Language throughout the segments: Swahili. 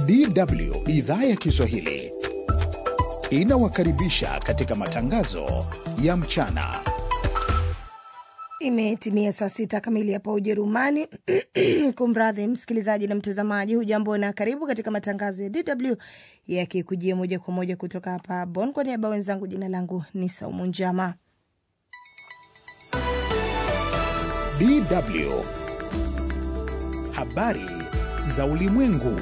DW idhaa ya Kiswahili inawakaribisha katika matangazo ya mchana. Imetimia saa sita kamili hapa Ujerumani. Kumradhi msikilizaji na mtazamaji, hujambo na karibu katika matangazo ya DW yakikujia moja kwa moja kutoka hapa Bonn. Kwa niaba wenzangu, jina langu ni Saumu Njama. DW habari za ulimwengu.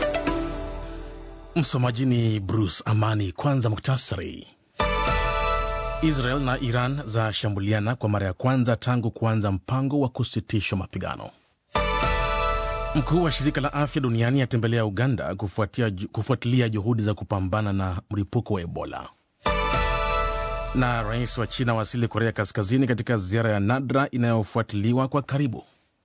Msomaji ni Bruce Amani. Kwanza muktasari. Israel na Iran zashambuliana kwa mara ya kwanza tangu kuanza mpango wa kusitishwa mapigano. Mkuu wa shirika la afya duniani atembelea Uganda kufuatia, kufuatilia juhudi za kupambana na mlipuko wa Ebola. Na rais wa China wasili Korea Kaskazini katika ziara ya nadra inayofuatiliwa kwa karibu.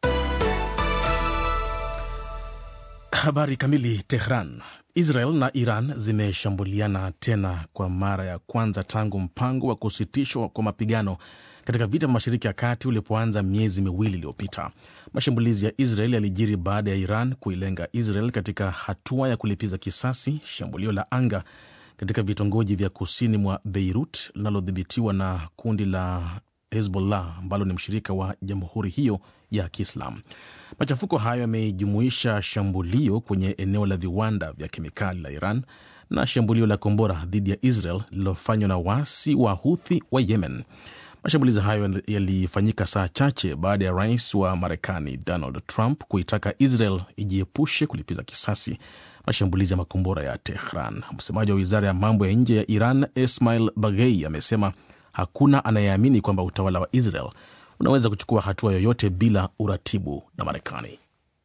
Habari kamili. Tehran. Israel na Iran zimeshambuliana tena kwa mara ya kwanza tangu mpango wa kusitishwa kwa mapigano katika vita vya Mashariki ya Kati ulipoanza miezi miwili iliyopita. Mashambulizi ya Israel yalijiri baada ya Iran kuilenga Israel katika hatua ya kulipiza kisasi shambulio la anga katika vitongoji vya kusini mwa Beirut linalodhibitiwa na kundi la Hezbollah ambalo ni mshirika wa jamhuri hiyo ya Kiislam. Machafuko hayo yamejumuisha shambulio kwenye eneo la viwanda vya kemikali la Iran na shambulio la kombora dhidi ya Israel lililofanywa na waasi wa Huthi wa Yemen. Mashambulizi hayo yalifanyika saa chache baada ya rais wa Marekani Donald Trump kuitaka Israel ijiepushe kulipiza kisasi mashambulizi ya makombora ya Tehran. Msemaji wa wizara ya mambo ya nje ya Iran Ismail Baghei amesema hakuna anayeamini kwamba utawala wa Israel unaweza kuchukua hatua yoyote bila uratibu na Marekani.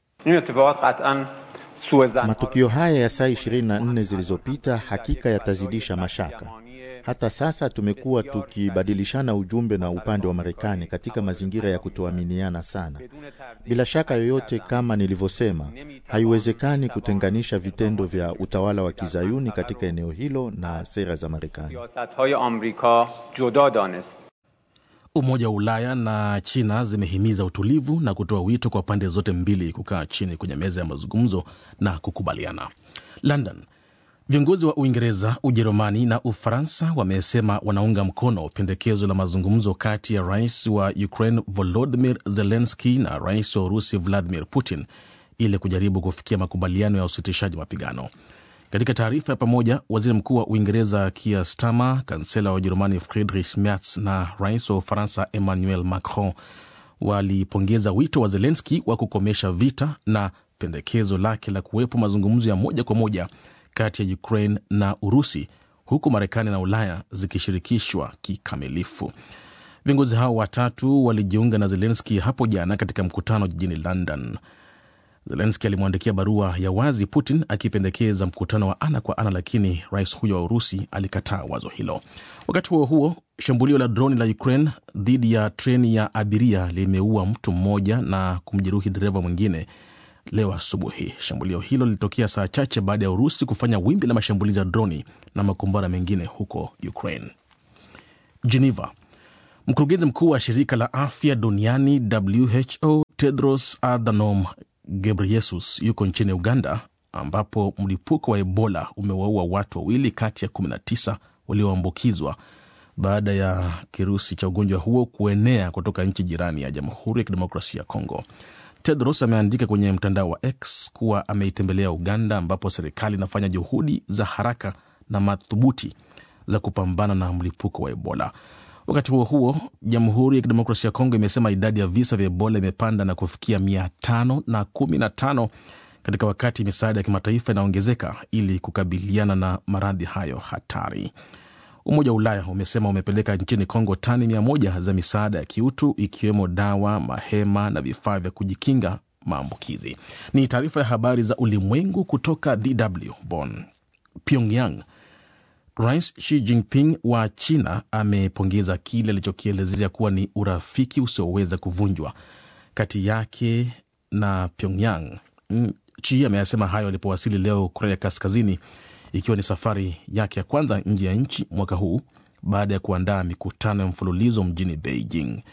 Matukio haya ya saa 24 zilizopita hakika yatazidisha mashaka. Hata sasa tumekuwa tukibadilishana ujumbe na upande wa Marekani katika mazingira ya kutoaminiana sana. Bila shaka yoyote, kama nilivyosema, haiwezekani kutenganisha vitendo vya utawala wa kizayuni katika eneo hilo na sera za Marekani. Umoja wa Ulaya na China zimehimiza utulivu na kutoa wito kwa pande zote mbili kukaa chini kwenye meza ya mazungumzo na kukubaliana. London. Viongozi wa Uingereza, Ujerumani na Ufaransa wamesema wanaunga mkono pendekezo la mazungumzo kati ya rais wa Ukraine Volodymyr Zelensky na rais wa Urusi Vladimir Putin ili kujaribu kufikia makubaliano ya usitishaji mapigano. Katika taarifa ya pamoja, waziri mkuu wa Uingereza Keir Starmer, kansela wa Ujerumani Friedrich Merz na rais wa Ufaransa Emmanuel Macron walipongeza wito wa Zelensky wa kukomesha vita na pendekezo lake la kuwepo mazungumzo ya moja kwa moja kati ya Ukraine na Urusi, huku Marekani na Ulaya zikishirikishwa kikamilifu. Viongozi hao watatu walijiunga na Zelenski hapo jana katika mkutano jijini London. Zelenski alimwandikia barua ya wazi Putin akipendekeza mkutano wa ana kwa ana, lakini rais huyo wa Urusi alikataa wazo hilo. Wakati huo huo, shambulio la droni la Ukraine dhidi ya treni ya abiria limeua mtu mmoja na kumjeruhi dereva mwingine leo asubuhi. Shambulio hilo lilitokea saa chache baada ya Urusi kufanya wimbi la mashambulizi ya droni na makombora mengine huko Ukraine. Geneva. Mkurugenzi mkuu wa shirika la afya duniani WHO Tedros Adhanom Ghebreyesus yuko nchini Uganda ambapo mlipuko wa Ebola umewaua watu wawili kati ya 19 walioambukizwa baada ya kirusi cha ugonjwa huo kuenea kutoka nchi jirani ya Jamhuri ya Kidemokrasia ya Kongo. Tedros ameandika kwenye mtandao wa X kuwa ameitembelea Uganda ambapo serikali inafanya juhudi za haraka na madhubuti za kupambana na mlipuko wa Ebola. Wakati huo huo, Jamhuri ya Kidemokrasia ya Kongo imesema idadi ya visa vya Ebola imepanda na kufikia mia tano na kumi na tano katika wakati misaada ya kimataifa inaongezeka ili kukabiliana na maradhi hayo hatari. Umoja wa Ulaya umesema umepeleka nchini Kongo tani mia moja za misaada ya kiutu ikiwemo dawa, mahema na vifaa vya kujikinga maambukizi. Ni taarifa ya habari za ulimwengu kutoka DW Bonn. Pyongyang. Rais Xi Jinping wa China amepongeza kile alichokielezea kuwa ni urafiki usioweza kuvunjwa kati yake na Pyongyang. Xi ameyasema hayo alipowasili leo Korea Kaskazini, ikiwa ni safari yake ya kwanza nje ya nchi mwaka huu baada ya kuandaa mikutano ya mfululizo mjini Beijing.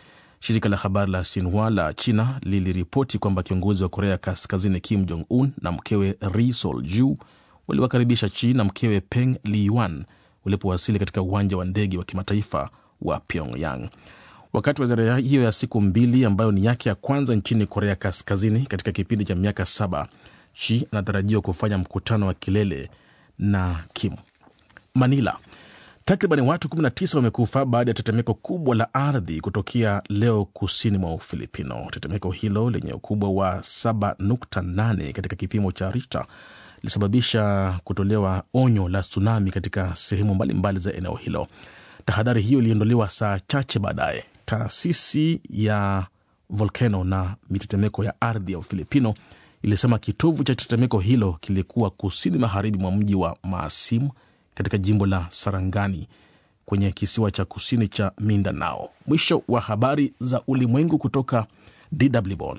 Shirika la habari la Xinhua la China liliripoti kwamba kiongozi wa Korea Kaskazini Kim Jong Un na mkewe Ri Sol Ju waliwakaribisha Chi na mkewe Peng Liyuan walipowasili katika uwanja wa ndege wa kimataifa wa Pyongyang. Wakati wa ziara hiyo ya siku mbili ambayo ni yake ya kwanza nchini Korea Kaskazini katika kipindi cha miaka saba, Chi anatarajiwa kufanya mkutano wa kilele na Kim. Manila, takriban watu 19 wamekufa baada ya tetemeko kubwa la ardhi kutokea leo kusini mwa Ufilipino. Tetemeko hilo lenye ukubwa wa 7.8 katika kipimo cha Richter lilisababisha kutolewa onyo la tsunami katika sehemu mbalimbali za eneo hilo. Tahadhari hiyo iliondolewa saa chache baadaye. Taasisi ya volkano na mitetemeko ya ardhi ya Ufilipino ilisema kitovu cha tetemeko hilo kilikuwa kusini magharibi mwa mji wa Maasim katika jimbo la Sarangani kwenye kisiwa cha kusini cha Mindanao. Mwisho wa habari za ulimwengu kutoka DW Bonn.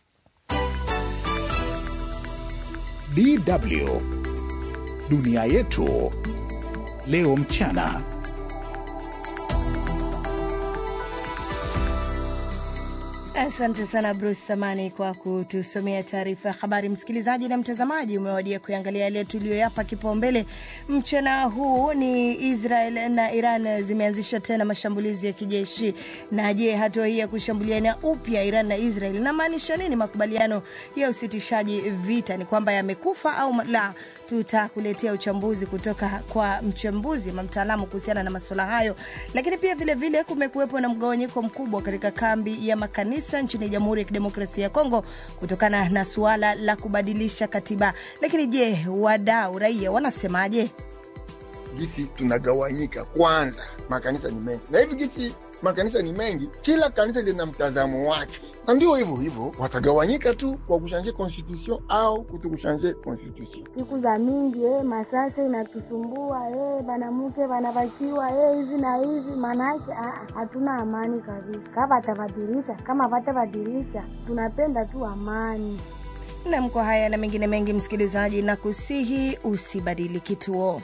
DW dunia yetu leo mchana. Asante sana Bruce Samani kwa kutusomea taarifa ya habari. Msikilizaji na mtazamaji, umewadia kuangalia yale tuliyoyapa kipaumbele mchana huu. Ni Israel na Iran zimeanzisha tena mashambulizi ya kijeshi. Na je, hatua hii ya kushambuliana upya Iran na Israel inamaanisha nini? Makubaliano ya usitishaji vita ni kwamba yamekufa au la? Tutakuletea uchambuzi kutoka kwa mchambuzi ama mtaalamu kuhusiana na masuala hayo, lakini pia vilevile kumekuwepo na mgawanyiko mkubwa katika kambi ya makanisa nchini Jamhuri ya Kidemokrasia ya Kongo kutokana na suala la kubadilisha katiba. Lakini je, wadau raia wanasemaje? Gisi tunagawanyika kwanza, makanisa ni mengi na hivi gisi makanisa ni mengi, kila kanisa lina mtazamo wake, na ndio hivyo hivyo watagawanyika tu kwa kushanje constitution au kutokushanje constitution. siku za mingi eh, masasa inatusumbua eh, banamuke banabakiwa eh, hivi na hivi, maanake ah, hatuna amani kabisa. Kama batabadilisha kama batabadilisha, tunapenda tu amani. Na mko haya na mengine mengi, msikilizaji, na kusihi usibadili kituo.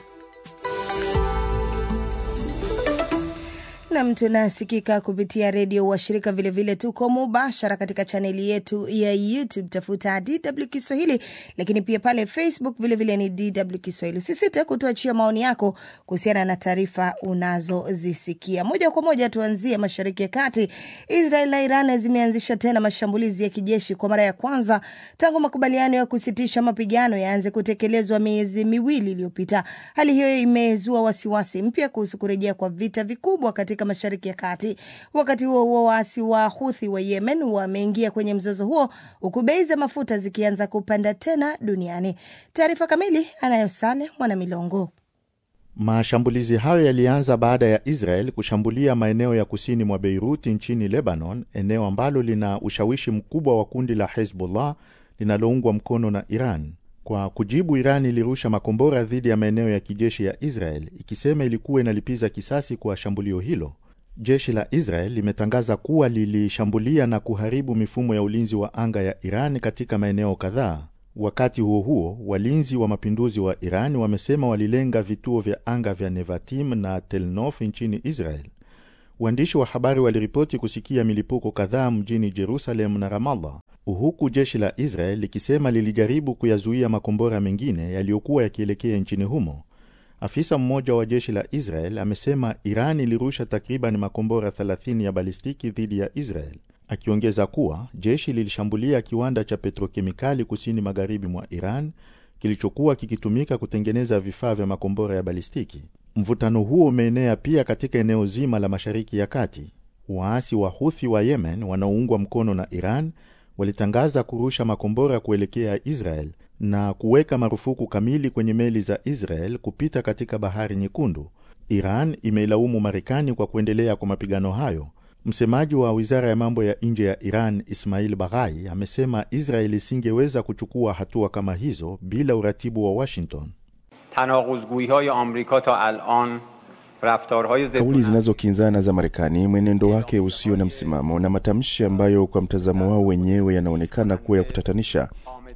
Nam, tunasikika kupitia redio washirika, vilevile tuko mubashara katika chaneli yetu ya YouTube, tafuta DW Kiswahili, lakini pia pale Facebook vilevile vile ni DW Kiswahili. Usisite kutuachia maoni yako kuhusiana na taarifa unazozisikia. Moja kwa moja tuanzie mashariki ya kati. Israel na Iran zimeanzisha tena mashambulizi ya kijeshi kwa mara ya kwanza tangu makubaliano ya kusitisha mapigano yaanze kutekelezwa miezi miwili iliyopita. Hali hiyo imezua wasiwasi mpya kuhusu kurejea kwa vita vikubwa katika mashariki ya kati. Wakati huo huo, waasi wa Huthi wa Yemen wameingia kwenye mzozo huo huku bei za mafuta zikianza kupanda tena duniani. Taarifa kamili anayo Sale Mwanamilongo. Mashambulizi hayo yalianza baada ya Israel kushambulia maeneo ya kusini mwa Beiruti nchini Lebanon, eneo ambalo lina ushawishi mkubwa wa kundi la Hezbollah linaloungwa mkono na Iran. Kwa kujibu, Iran ilirusha makombora dhidi ya maeneo ya kijeshi ya Israel ikisema ilikuwa inalipiza kisasi kwa shambulio hilo. Jeshi la Israel limetangaza kuwa lilishambulia na kuharibu mifumo ya ulinzi wa anga ya Iran katika maeneo kadhaa. Wakati huo huo, walinzi wa mapinduzi wa Iran wamesema walilenga vituo vya anga vya Nevatim na Telnof nchini Israel. Waandishi wa habari waliripoti kusikia milipuko kadhaa mjini Jerusalem na Ramallah, huku jeshi la Israel likisema lilijaribu kuyazuia makombora mengine yaliyokuwa yakielekea nchini humo. Afisa mmoja wa jeshi la Israel amesema Iran ilirusha takriban makombora 30 ya balistiki dhidi ya Israel, akiongeza kuwa jeshi lilishambulia kiwanda cha petrokemikali kusini magharibi mwa Iran kilichokuwa kikitumika kutengeneza vifaa vya makombora ya balistiki. Mvutano huo umeenea pia katika eneo zima la Mashariki ya Kati. Waasi wa Huthi wa Yemen wanaoungwa mkono na Iran walitangaza kurusha makombora kuelekea Israel na kuweka marufuku kamili kwenye meli za Israel kupita katika Bahari Nyekundu. Iran imeilaumu Marekani kwa kuendelea kwa mapigano hayo. Msemaji wa wizara ya mambo ya nje ya Iran, Ismail Baghai, amesema Israel isingeweza kuchukua hatua kama hizo bila uratibu wa Washington. tanaquzguihay amrika ta alan raftarhay Kauli zinazokinzana za Marekani, mwenendo wake usio na msimamo na matamshi ambayo kwa mtazamo wao wenyewe yanaonekana kuwa ya kutatanisha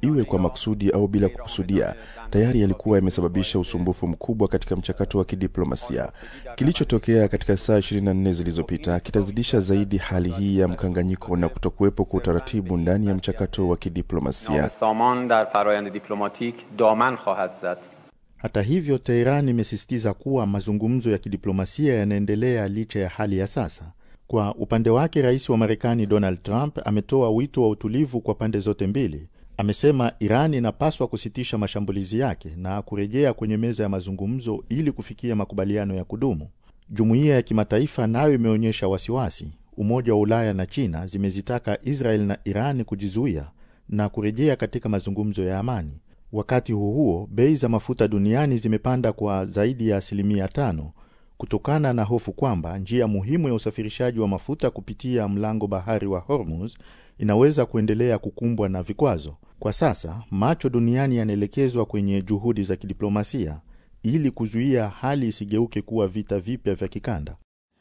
iwe kwa makusudi au bila kukusudia, tayari yalikuwa yamesababisha usumbufu mkubwa katika mchakato wa kidiplomasia. Kilichotokea katika saa 24 zilizopita kitazidisha zaidi hali hii ya mkanganyiko na kutokuwepo kwa utaratibu ndani ya mchakato wa kidiplomasia. saman dar farayand diplomatik daman khahad zad Hata hivyo, Teheran imesisitiza kuwa mazungumzo ya kidiplomasia yanaendelea licha ya hali ya sasa. Kwa upande wake, rais wa Marekani Donald Trump ametoa wito wa utulivu kwa pande zote mbili. Amesema Iran inapaswa kusitisha mashambulizi yake na kurejea kwenye meza ya mazungumzo ili kufikia makubaliano ya kudumu. Jumuiya ya kimataifa nayo imeonyesha wasiwasi. Umoja wa Ulaya na China zimezitaka Israel na Iran kujizuia na kurejea katika mazungumzo ya amani. Wakati huo huo, bei za mafuta duniani zimepanda kwa zaidi ya asilimia tano kutokana na hofu kwamba njia muhimu ya usafirishaji wa mafuta kupitia mlango bahari wa Hormuz inaweza kuendelea kukumbwa na vikwazo. Kwa sasa, macho duniani yanaelekezwa kwenye juhudi za kidiplomasia ili kuzuia hali isigeuke kuwa vita vipya vya kikanda.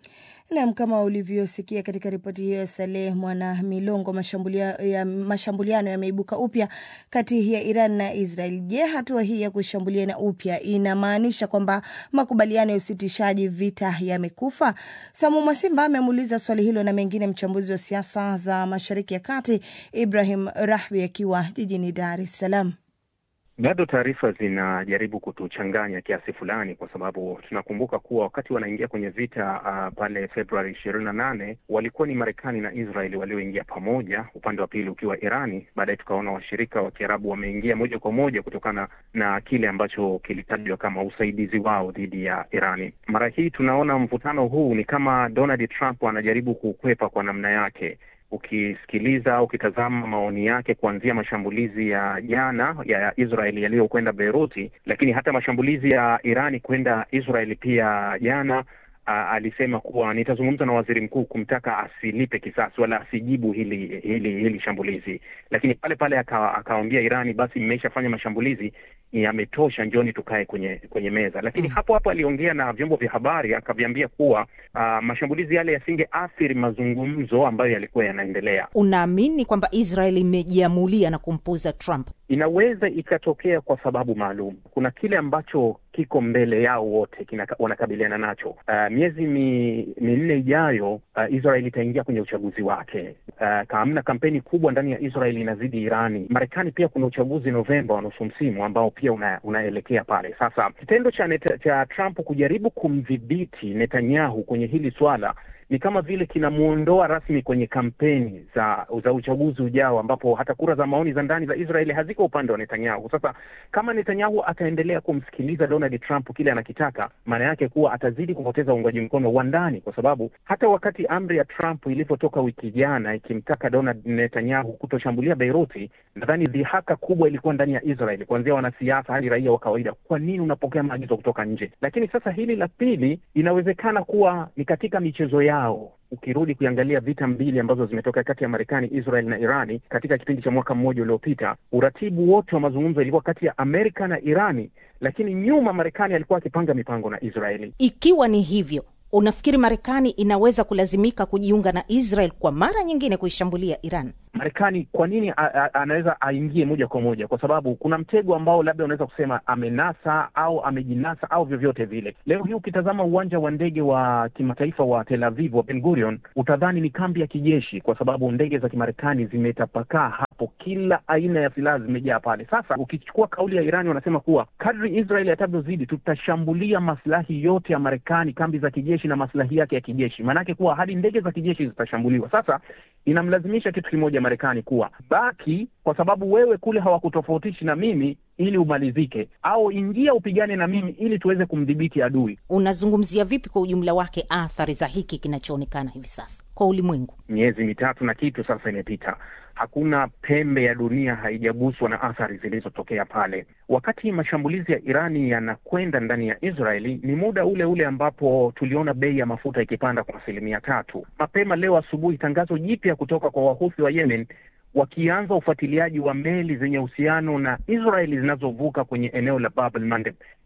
Nam, kama ulivyosikia katika ripoti hiyo ya Saleh Mwana Milongo, mashambulia, ya, mashambuliano yameibuka upya kati ya Iran na Israel. Je, hatua hii ya kushambuliana upya inamaanisha kwamba makubaliano ya usitishaji vita yamekufa? Samu Mwasimba amemuuliza swali hilo na mengine mchambuzi wa siasa za Mashariki ya Kati Ibrahim Rahbi akiwa jijini Dar es Salaam. Bado taarifa zinajaribu kutuchanganya kiasi fulani, kwa sababu tunakumbuka kuwa wakati wanaingia kwenye vita uh, pale Februari ishirini na nane walikuwa ni Marekani na Israeli walioingia pamoja, upande wa pili ukiwa Irani. Baadaye tukaona washirika wa Kiarabu wameingia moja kwa moja kutokana na kile ambacho kilitajwa kama usaidizi wao dhidi ya Irani. Mara hii tunaona mvutano huu ni kama Donald Trump anajaribu kukwepa kwa namna yake ukisikiliza au ukitazama maoni yake kuanzia mashambulizi ya jana ya Israeli yaliyokwenda Beiruti, lakini hata mashambulizi ya Irani kwenda Israeli pia jana a, alisema kuwa nitazungumza na waziri mkuu kumtaka asilipe kisasi wala asijibu hili hili hili shambulizi, lakini pale pale akawaambia aka Irani, basi mmeshafanya mashambulizi yametosha, njoni tukae kwenye kwenye meza. Lakini mm, hapo hapo aliongea na vyombo vya habari akaviambia kuwa uh, mashambulizi yale yasingeathiri mazungumzo ambayo yalikuwa yanaendelea. Unaamini kwamba Israel imejiamulia na kumpuza Trump? Inaweza ikatokea kwa sababu maalum. Kuna kile ambacho kiko mbele yao wote wanakabiliana nacho. Uh, miezi minne ijayo, uh, Israel itaingia kwenye uchaguzi wake. Uh, kamna kampeni kubwa ndani ya Israel inazidi Irani. Marekani pia kuna uchaguzi Novemba wa nusu msimu ambao pia una, unaelekea pale. Sasa kitendo cha, neta, cha Trump kujaribu kumdhibiti Netanyahu kwenye hili swala ni kama vile kinamwondoa rasmi kwenye kampeni za za uchaguzi ujao, ambapo hata kura za maoni za ndani za Israeli haziko upande wa Netanyahu. Sasa kama Netanyahu ataendelea kumsikiliza Donald Trump kile anakitaka, maana yake kuwa atazidi kupoteza uungwaji mkono wa ndani, kwa sababu hata wakati amri ya Trump ilivyotoka wiki jana ikimtaka Donald Netanyahu kutoshambulia Beiruti, nadhani dhihaka kubwa ilikuwa ndani ya Israeli, kuanzia wanasiasa hadi raia wa kawaida. Kwa nini unapokea maagizo kutoka nje? Lakini sasa hili la pili inawezekana kuwa ni katika michezo yao ukirudi kuiangalia vita mbili ambazo zimetoka kati ya Marekani, Israel na Irani katika kipindi cha mwaka mmoja uliopita, uratibu wote wa mazungumzo ilikuwa kati ya Amerika na Irani, lakini nyuma Marekani alikuwa akipanga mipango na Israeli. Ikiwa ni hivyo, unafikiri Marekani inaweza kulazimika kujiunga na Israel kwa mara nyingine kuishambulia Iran? Marekani kwa nini a, a, anaweza aingie moja kwa moja? Kwa sababu kuna mtego ambao labda unaweza kusema amenasa au amejinasa au vyovyote vile. Leo hii ukitazama uwanja wa ndege wa kimataifa wa Tel Aviv wa Ben Gurion utadhani ni kambi ya kijeshi, kwa sababu ndege za Kimarekani zimetapakaa hapo, kila aina ya silaha zimejaa pale. Sasa ukichukua kauli ya Irani, wanasema kuwa kadri Israel atavyozidi, tutashambulia maslahi yote ya Marekani, kambi za kijeshi na maslahi yake ya kijeshi, maanake kuwa hadi ndege za kijeshi zitashambuliwa. Sasa inamlazimisha kitu kimoja Marekani kuwa baki, kwa sababu wewe kule hawakutofautishi na mimi ili umalizike, au ingia upigane na mimi ili tuweze kumdhibiti adui. Unazungumzia vipi kwa ujumla wake athari za hiki kinachoonekana hivi sasa kwa ulimwengu? Miezi mitatu na kitu sasa imepita, hakuna pembe ya dunia haijaguswa na athari zilizotokea pale. Wakati mashambulizi ya Irani yanakwenda ndani ya Israeli, ni muda ule ule ambapo tuliona bei ya mafuta ikipanda kwa asilimia tatu. Mapema leo asubuhi, tangazo jipya kutoka kwa wahuthi wa Yemen wakianza ufuatiliaji wa meli zenye uhusiano na Israeli zinazovuka kwenye eneo la Bab el Mandeb.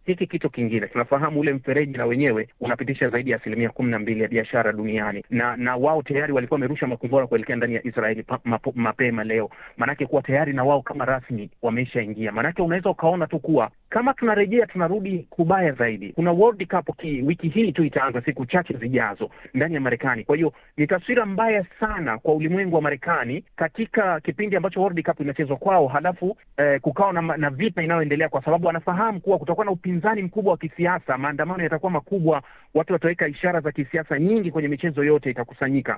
hiki kitu kingine tunafahamu ule mfereji na wenyewe unapitisha zaidi ya asilimia kumi na mbili ya biashara duniani, na na wao tayari walikuwa wamerusha makombora kuelekea ndani ya Israeli pa, mapo, mapema leo, maanake kuwa tayari na wao kama rasmi wameshaingia. Maanake unaweza ukaona tu kuwa kama tunarejea tunarudi kubaya zaidi. Kuna World Cup ki, wiki hii tu itaanza siku chache zijazo ndani ya Marekani. Kwa hiyo ni taswira mbaya sana kwa ulimwengu wa Marekani katika kipindi ambacho World Cup inachezwa kwao, halafu eh, kukawa na, na vita inayoendelea, kwa sababu wanafahamu kuwa kutakuwa na upinzani mkubwa wa kisiasa, maandamano yatakuwa makubwa, watu wataweka ishara za kisiasa nyingi kwenye michezo yote itakusanyika.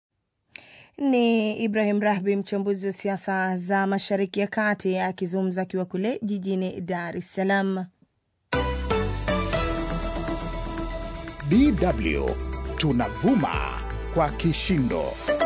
Ni Ibrahim Rahbi, mchambuzi wa siasa za Mashariki ya Kati, akizungumza akiwa kule jijini Dar es Salaam. DW tunavuma kwa kishindo.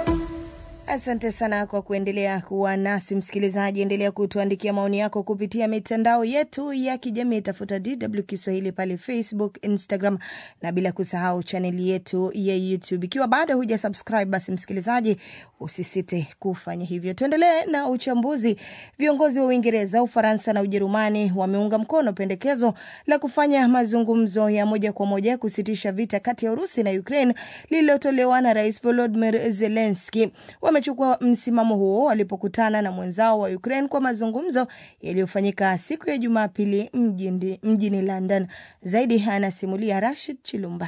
Asante sana kwa kuendelea kuwa nasi msikilizaji. Endelea kutuandikia maoni yako kupitia mitandao yetu ya kijamii, tafuta DW Kiswahili pale Facebook, Instagram na bila kusahau chaneli yetu ya YouTube. Ikiwa bado huja subscribe, basi msikilizaji, usisite kufanya hivyo. Tuendelee na uchambuzi. Viongozi wa Uingereza, Ufaransa na Ujerumani wameunga mkono pendekezo la kufanya mazungumzo ya moja kwa moja kusitisha vita kati ya Urusi na Ukraine lililotolewa na Rais Volodymyr Zelensky. Wamechukua msimamo huo walipokutana na mwenzao wa Ukraine kwa mazungumzo yaliyofanyika siku ya Jumapili mjini, mjini London. Zaidi anasimulia Rashid Chilumba.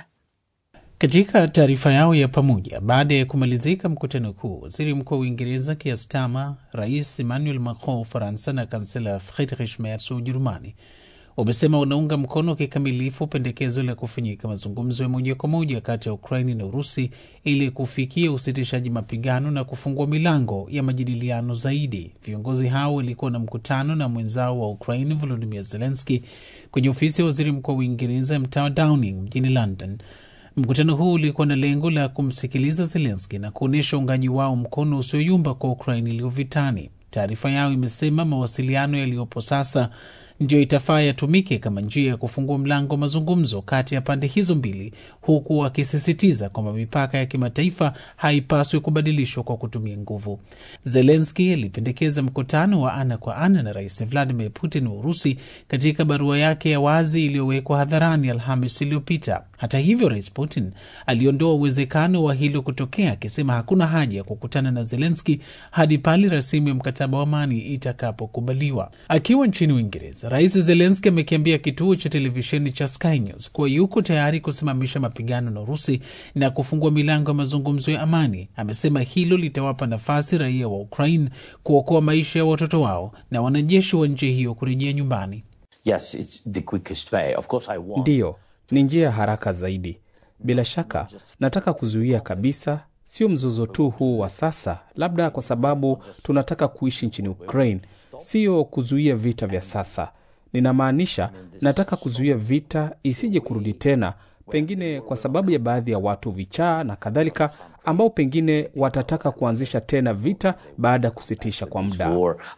Katika taarifa yao ya pamoja baada ya kumalizika mkutano huu, waziri mkuu wa Uingereza Keir Starmer, rais Emmanuel Macron wa Ufaransa na kansela Friedrich Merz wa Ujerumani wamesema wanaunga mkono kikamilifu pendekezo la kufanyika mazungumzo ya moja kwa moja kati ya Ukraini na Urusi ili kufikia usitishaji mapigano na kufungua milango ya majadiliano zaidi. Viongozi hao walikuwa na mkutano na mwenzao wa Ukraini Volodimir Zelenski kwenye ofisi ya waziri mkuu wa Uingereza mtaa wa Downing mjini London. Mkutano huu ulikuwa na lengo la kumsikiliza Zelenski na kuonyesha uungaji wao mkono usioyumba kwa Ukraini iliyo vitani. Taarifa yao imesema mawasiliano yaliyopo sasa ndiyo itafaa yatumike kama njia ya kufungua mlango wa mazungumzo kati ya pande hizo mbili, huku wakisisitiza kwamba mipaka ya kimataifa haipaswi kubadilishwa kwa kutumia nguvu. Zelenski alipendekeza mkutano wa ana kwa ana na Rais Vladimir Putin wa Urusi katika barua yake ya wazi iliyowekwa hadharani Alhamis iliyopita. Hata hivyo, Rais Putin aliondoa uwezekano wa hilo kutokea, akisema hakuna haja ya kukutana na Zelenski hadi pale rasimu ya mkataba wa amani itakapokubaliwa. Akiwa nchini Uingereza, Rais Zelenski amekiambia kituo cha televisheni cha Sky News kuwa yuko tayari kusimamisha mapigano na Urusi na kufungua milango ya mazungumzo ya amani. Amesema hilo litawapa nafasi raia wa Ukraine kuokoa maisha ya watoto wao na wanajeshi wa nchi hiyo kurejea nyumbani. Yes, it's the quickest way. Of course I want. Ndiyo, ni njia ya haraka zaidi. Bila shaka, nataka kuzuia kabisa, sio mzozo tu huu wa sasa, labda kwa sababu tunataka kuishi nchini Ukraine, sio kuzuia vita vya sasa. Ninamaanisha, nataka kuzuia vita isije kurudi tena, pengine kwa sababu ya baadhi ya watu vichaa na kadhalika, ambao pengine watataka kuanzisha tena vita baada ya kusitisha kwa muda.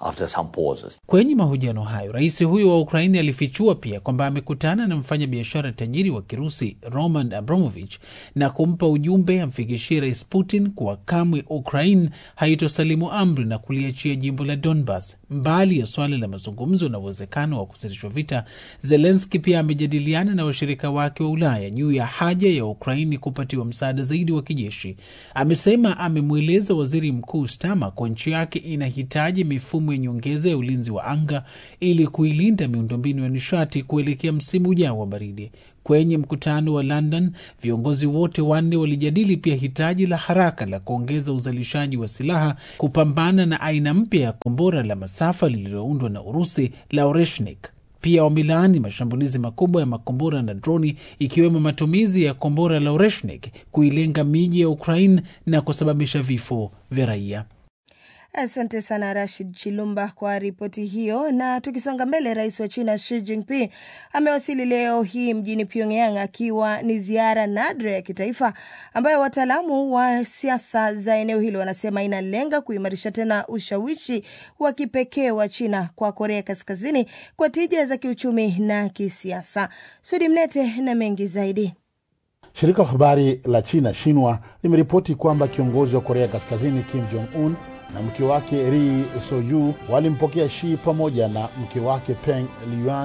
Kwenye mahojiano hayo, rais huyo wa Ukraini alifichua pia kwamba amekutana na mfanyabiashara tajiri wa Kirusi Roman Abramovich na kumpa ujumbe amfikishie Rais Putin kuwa kamwe Ukraine haitosalimu amri na kuliachia jimbo la Donbas. Mbali ya swala la mazungumzo na uwezekano wa kusitishwa vita, Zelenski pia amejadiliana na washirika wake wa Ulaya juu ya haja ya Ukraini kupatiwa msaada zaidi wa kijeshi. Amesema amemweleza waziri mkuu Stama kwa nchi yake inahitaji mifumo ya nyongeza ya ulinzi wa anga ili kuilinda miundombinu ya nishati kuelekea msimu ujao wa baridi. Kwenye mkutano wa London, viongozi wote wanne walijadili pia hitaji la haraka la kuongeza uzalishaji wa silaha kupambana na aina mpya ya kombora la masafa lililoundwa na Urusi la Oreshnik. Pia wamelaani mashambulizi makubwa ya makombora na droni ikiwemo matumizi ya kombora la Oreshnik kuilenga miji ya Ukraine na kusababisha vifo vya raia. Asante sana Rashid Chilumba kwa ripoti hiyo. Na tukisonga mbele, rais wa China Xi Jinping amewasili leo hii mjini Pyongyang akiwa ni ziara nadra ya kitaifa ambayo wataalamu wa siasa za eneo hilo wanasema inalenga kuimarisha tena ushawishi wa kipekee wa China kwa Korea Kaskazini kwa tija za kiuchumi na kisiasa. Sudi Mnete na mengi zaidi. Shirika la habari la China Shinwa limeripoti kwamba kiongozi wa Korea Kaskazini Kim Jong Un na mke wake Ri Soyu walimpokea Shi pamoja na mke wake Peng Liyuan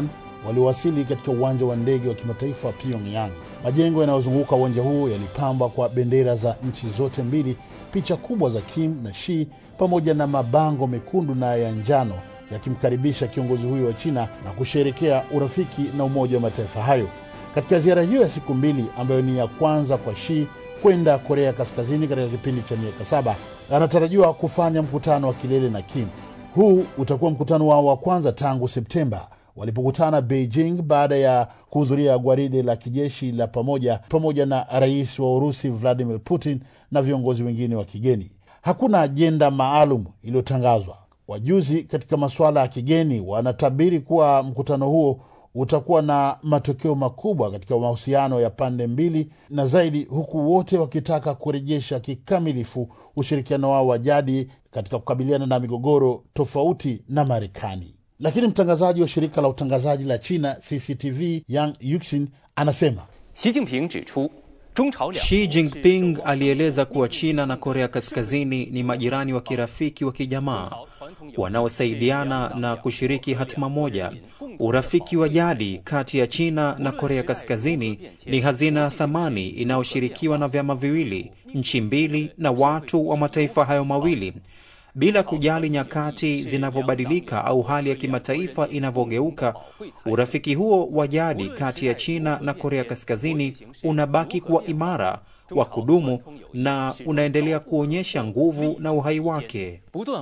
waliowasili katika uwanja wa ndege wa kimataifa wa Pyongyang. Majengo yanayozunguka uwanja huo yalipambwa kwa bendera za nchi zote mbili, picha kubwa za Kim na Xi pamoja na mabango mekundu na ya njano yakimkaribisha kiongozi huyo wa China na kusherekea urafiki na Umoja wa Mataifa hayo. Katika ziara hiyo ya siku mbili ambayo ni ya kwanza kwa Xi kwenda Korea Kaskazini katika kipindi cha miaka saba, anatarajiwa kufanya mkutano wa kilele na Kim. Huu utakuwa mkutano wao wa kwanza tangu Septemba walipokutana Beijing baada ya kuhudhuria gwaride la kijeshi la pamoja pamoja na rais wa Urusi Vladimir Putin na viongozi wengine wa kigeni. Hakuna ajenda maalum iliyotangazwa. Wajuzi katika masuala ya kigeni wanatabiri kuwa mkutano huo utakuwa na matokeo makubwa katika mahusiano ya pande mbili na zaidi, huku wote wakitaka kurejesha kikamilifu ushirikiano wao wa jadi katika kukabiliana na migogoro tofauti na Marekani. Lakini mtangazaji wa shirika la utangazaji la China CCTV Yang Yuxin anasema Xi Jinping alieleza kuwa China na Korea Kaskazini ni majirani wa kirafiki wa kijamaa wanaosaidiana na kushiriki hatima moja. Urafiki wa jadi kati ya China na Korea Kaskazini ni hazina ya thamani inayoshirikiwa na vyama viwili, nchi mbili na watu wa mataifa hayo mawili bila kujali nyakati zinavyobadilika au hali ya kimataifa inavyogeuka, urafiki huo wa jadi kati ya China na Korea Kaskazini unabaki kuwa imara, wa kudumu na unaendelea kuonyesha nguvu na uhai wake.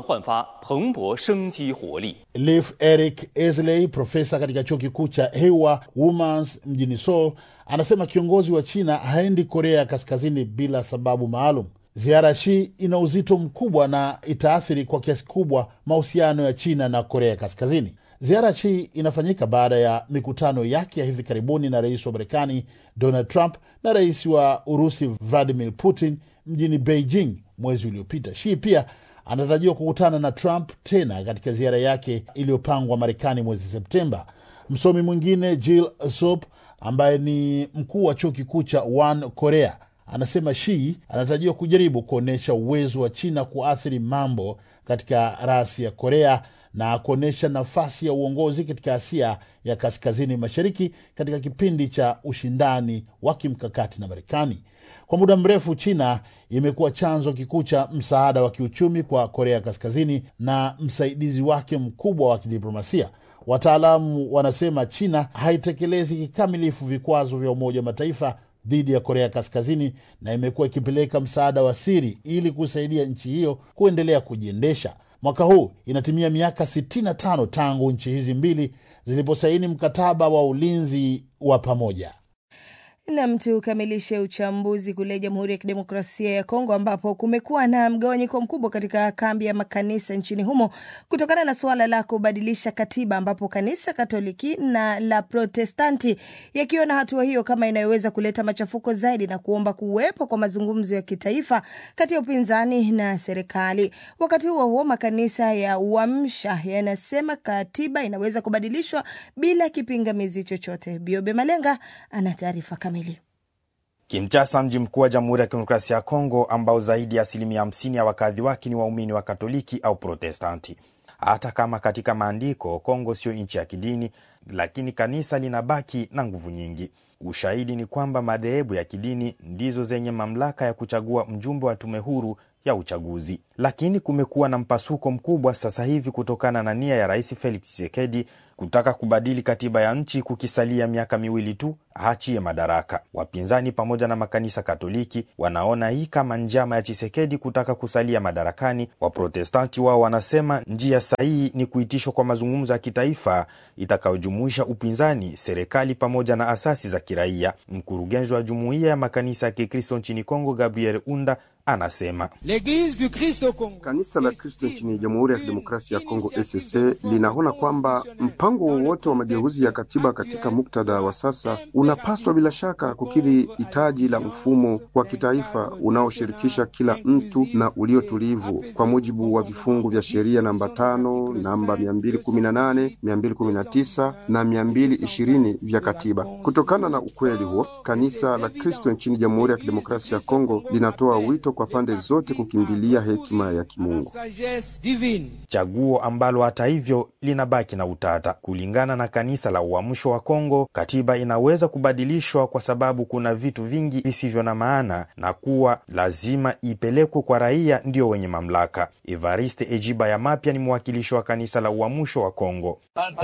Leif Eric Esley, profesa katika chuo kikuu cha Hewa Womans mjini Seoul, anasema kiongozi wa China haendi Korea ya Kaskazini bila sababu maalum. Ziara ya Xi ina uzito mkubwa na itaathiri kwa kiasi kubwa mahusiano ya China na Korea Kaskazini. Ziara ya Xi inafanyika baada ya mikutano yake ya hivi karibuni na rais wa Marekani Donald Trump na rais wa Urusi Vladimir Putin mjini Beijing mwezi uliopita. Xi pia anatarajiwa kukutana na Trump tena katika ziara yake iliyopangwa Marekani mwezi Septemba. Msomi mwingine Jill Sop ambaye ni mkuu wa chuo kikuu cha One Korea anasema Shi anatarajiwa kujaribu kuonyesha uwezo wa China kuathiri mambo katika rasi ya Korea na kuonyesha nafasi ya uongozi katika Asia ya kaskazini mashariki katika kipindi cha ushindani wa kimkakati na Marekani. Kwa muda mrefu, China imekuwa chanzo kikuu cha msaada wa kiuchumi kwa Korea Kaskazini na msaidizi wake mkubwa wa kidiplomasia. Wataalamu wanasema China haitekelezi kikamilifu vikwazo vya Umoja wa Mataifa dhidi ya Korea Kaskazini na imekuwa ikipeleka msaada wa siri ili kusaidia nchi hiyo kuendelea kujiendesha. Mwaka huu inatimia miaka 65 tangu nchi hizi mbili ziliposaini mkataba wa ulinzi wa pamoja. Nam, tukamilishe uchambuzi kule Jamhuri ya Kidemokrasia ya Kongo ambapo kumekuwa na mgawanyiko mkubwa katika kambi ya makanisa nchini humo kutokana na suala la kubadilisha katiba, ambapo kanisa Katoliki na la Protestanti yakiona hatua hiyo kama inayoweza kuleta machafuko zaidi na kuomba kuwepo kwa mazungumzo ya kitaifa kati ya upinzani na serikali. Wakati huo huo, makanisa ya Uamsha yanasema katiba inaweza kubadilishwa bila kipingamizi chochote. Biobe Malenga ana taarifa kamili. Kinshasa, mji mkuu wa Jamhuri ya Kidemokrasia ya Kongo, ambao zaidi ya asilimia hamsini ya wakazi wake ni waumini wa Katoliki au Protestanti. Hata kama katika maandiko Kongo sio nchi ya kidini, lakini kanisa linabaki na nguvu nyingi. Ushahidi ni kwamba madhehebu ya kidini ndizo zenye mamlaka ya kuchagua mjumbe wa tume huru ya uchaguzi. Lakini kumekuwa na mpasuko mkubwa sasa hivi kutokana na nia ya Rais Felix Tshisekedi kutaka kubadili katiba ya nchi kukisalia miaka miwili tu aachie madaraka. Wapinzani pamoja na makanisa Katoliki wanaona hii kama njama ya Chisekedi kutaka kusalia madarakani. Waprotestanti wao wanasema njia sahihi ni kuitishwa kwa mazungumzo ya kitaifa itakayojumuisha upinzani, serikali pamoja na asasi za kiraia. Mkurugenzi wa jumuiya ya makanisa ya Kikristo nchini Kongo, Gabriel Unda, anasema kanisa la Kristo nchini Jamhuri ya Kidemokrasia ya Kongo ECC linaona kwamba mpango wowote wa mageuzi ya katiba katika muktadha wa sasa unapaswa bila shaka kukidhi hitaji la mfumo wa kitaifa unaoshirikisha kila mtu na uliotulivu kwa mujibu wa vifungu vya sheria namba tano, namba 218, 219 na 220 vya katiba. Kutokana na ukweli huo, kanisa la Kristo nchini Jamhuri ya Kidemokrasia ya Kongo linatoa wito kwa kwa pande zote kukimbilia hekima ya kimungu. chaguo ambalo hata hivyo linabaki na utata. Kulingana na kanisa la Uamsho wa Kongo, katiba inaweza kubadilishwa kwa sababu kuna vitu vingi visivyo na maana na kuwa lazima ipelekwe kwa raia ndio wenye mamlaka. Evariste Ejiba ya Mapya ni mwakilishi wa kanisa la Uamsho wa Kongo.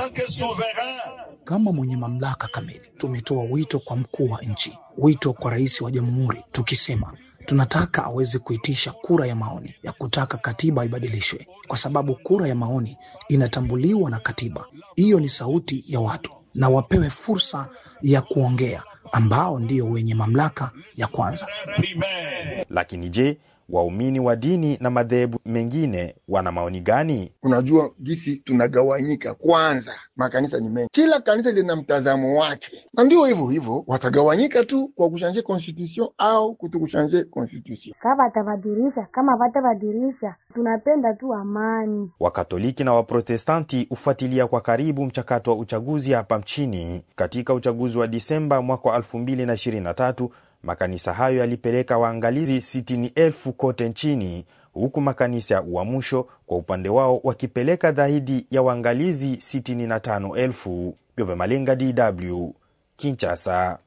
Kama mwenye mamlaka kamili, tumetoa wito kwa mkuu wa nchi, wito kwa rais wa jamhuri, tukisema tunataka aweze kuitisha kura ya maoni ya kutaka katiba ibadilishwe, kwa sababu kura ya maoni inatambuliwa na katiba. Hiyo ni sauti ya watu, na wapewe fursa ya kuongea, ambao ndio wenye mamlaka ya kwanza. Lakini je, waumini wa dini na madhehebu mengine wana maoni gani? Unajua gisi tunagawanyika. Kwanza makanisa ni mengi, kila kanisa lina mtazamo wake, na ndio hivyo hivyo watagawanyika tu kwa kushanje constitution au kutokushanje constitution. Kama watabadilisha, kama watabadilisha, tunapenda tu amani. Wakatoliki na Waprotestanti hufuatilia kwa karibu mchakato wa uchaguzi hapa nchini. Katika uchaguzi wa Disemba mwaka wa 2023 makanisa hayo yalipeleka waangalizi sitini elfu kote nchini, huku makanisa ya Uamsho kwa upande wao wakipeleka zaidi ya waangalizi sitini na tano elfu. Byobe Malenga, DW, Kinshasa.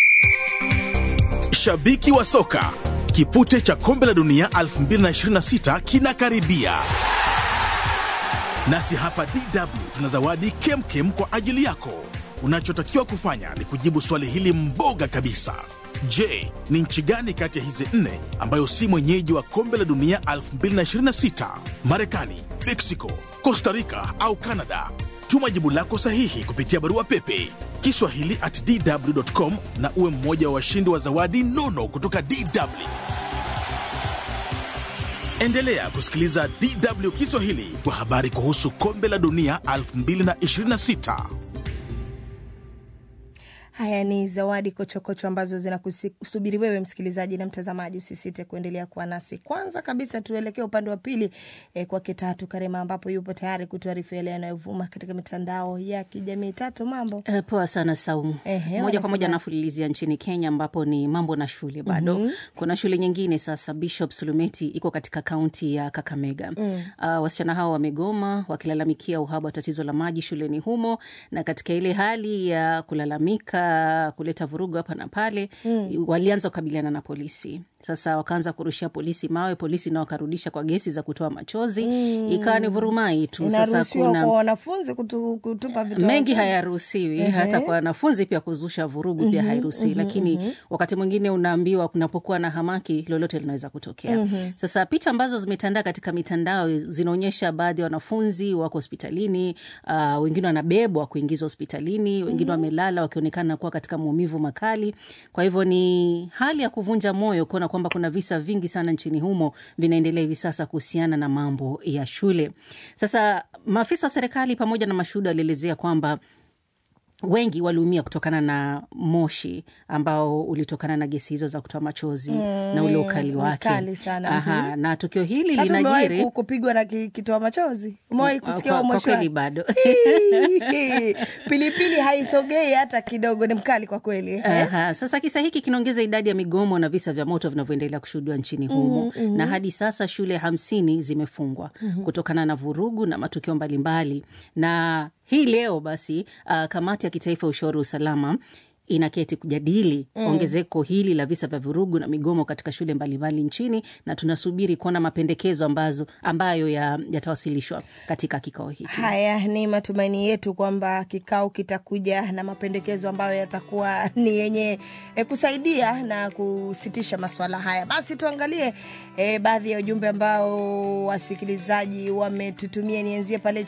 Shabiki wa soka, kipute cha kombe la dunia 2026 kinakaribia, nasi hapa DW tuna zawadi kemkem kwa ajili yako. Unachotakiwa kufanya ni kujibu swali hili mboga kabisa. Je, ni nchi gani kati ya hizi nne ambayo si mwenyeji wa kombe la dunia 2026? Marekani, Mexico, Costa Rica au Canada? Tuma jibu lako sahihi kupitia barua pepe kiswahili at dw.com na uwe mmoja wa washindi wa zawadi nono kutoka DW. Endelea kusikiliza DW Kiswahili kwa habari kuhusu kombe la dunia 2026. Haya ni zawadi kochokocho ambazo zinakusubiri wewe msikilizaji na mtazamaji. Usisite kuendelea kuwa nasi. Kwanza kabisa, tuelekee upande wa pili eh, kwake Tatu Karema ambapo yupo tayari kutuarifu yale yanayovuma katika mitandao ya kijamii. Tatu, mambo Uh, poa sana Saumu. Ehe, moja kwa moja wanasema- nafulilizia nchini Kenya ambapo ni mambo na shule bado. Mhm. Kuna shule nyingine sasa, Bishop Sulumeti iko katika kaunti ya Kakamega. Mm. Uh, wasichana hao wamegoma wakilalamikia uhaba wa tatizo la maji shuleni humo, na katika ile hali ya kulalamika, kuleta vurugu hapa na pale Mm. walianza kukabiliana na polisi. Sasa wakaanza kurushia polisi mawe, polisi nao wakarudisha kwa gesi za kutoa machozi. Mm. Ikawa ni vurumai tu. Sasa Inaruhusiwa kuna kwa wanafunzi kutu, kutupa vitu mengi hayaruhusiwi Ehe. hata kwa wanafunzi pia kuzusha vurugu pia Mhm, hairuhusiwi mhm, lakini mhm. wakati mwingine unaambiwa kunapokuwa na hamaki lolote linaweza kutokea Mhm. sasa picha ambazo zimetandaa katika mitandao zinaonyesha baadhi ya wanafunzi wako hospitalini uh, wengine wanabebwa kuingizwa hospitalini wengine wamelala wakionekana kuwa katika maumivu makali kwa hivyo ni hali ya kuvunja moyo kuona kwamba kuna visa vingi sana nchini humo vinaendelea hivi sasa kuhusiana na mambo ya shule sasa maafisa wa serikali pamoja na mashuhuda walielezea kwamba wengi waliumia kutokana na moshi ambao ulitokana na gesi hizo za kutoa machozi Mm, na ule ukali ni wake. kali sana, Aha, mhm. na tukio hili Tatu, umewahi linajiri ku- kupigwa na ki- kitoa machozi? Umewahi Kwa- kusikia kwa- huo kwa moshi kweli wake? bado. pilipili haisogei hata kidogo, ni mkali kwa kweli eh? Aha, sasa kisa hiki kinaongeza idadi ya migomo na visa vya moto vinavyoendelea kushuhudiwa nchini humo Mhm, mhm. na hadi sasa shule hamsini zimefungwa Mhm. kutokana na vurugu na matukio mbalimbali na hii leo basi uh, kamati ya kitaifa ya ushauri wa usalama inaketi kujadili Mm. ongezeko hili la visa vya vurugu na migomo katika shule mbalimbali nchini na tunasubiri kuona mapendekezo ambazo ambayo ya- yatawasilishwa katika kikao hiki Haya ni matumaini yetu kwamba kikao kitakuja na mapendekezo ambayo yatakuwa ni yenye e, kusaidia na kusitisha masuala haya. Basi tuangalie e, baadhi ya ujumbe ambao wasikilizaji wametutumia. Nianzie pale